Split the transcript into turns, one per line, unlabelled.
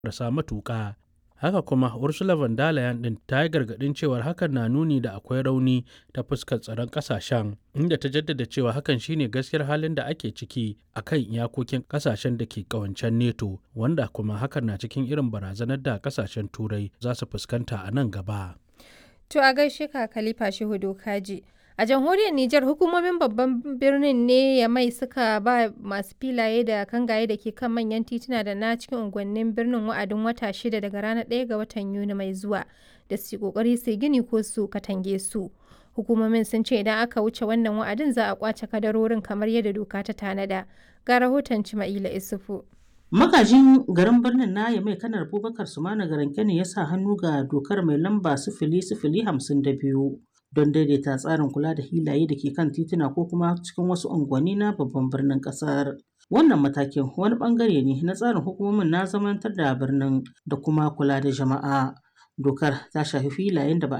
marasa matuƙa. Haka kuma Ursula von der Leyen ɗin ta yi gargaɗin cewar hakan na nuni da akwai rauni ta fuskar tsaron ƙasashen, inda ta jaddada cewa hakan shine gaskiyar halin da ake ciki a kan iyakokin ƙasashen da ke ƙawancen NATO, wanda kuma hakan na cikin irin barazanar da ƙasashen Turai za su fuskanta a nan gaba.
To a gaishe ka Khalifa Shehu Dokaji. A jamhuriyar Nijar hukumomin babban birnin ne ya mai suka ba masu filaye da kangaye da ke kan manyan tituna da na cikin unguwannin birnin wa'adin wata shida daga ranar 1 ga watan Yuni mai zuwa da su kokari su gini ko su katange su. Hukumomin sun ce idan aka wuce wannan wa'adin za a kwace kadarorin kamar yadda doka ta tanada. Ga rahoton Cima'ila Isufu.
Magajin garin birnin na mai kanar Abubakar Sumana Garanke ne ya sa hannu ga dokar mai lamba sifili sifili hamsin da biyu don daidaita tsarin kula da hilaye da ke kan tituna ko kuma cikin wasu unguwanni na babban birnin kasar. Wannan matakin wani bangare ne na tsarin hukumomin na zamantar da birnin da kuma kula da jama'a. Dokar ta shafi filayen da ba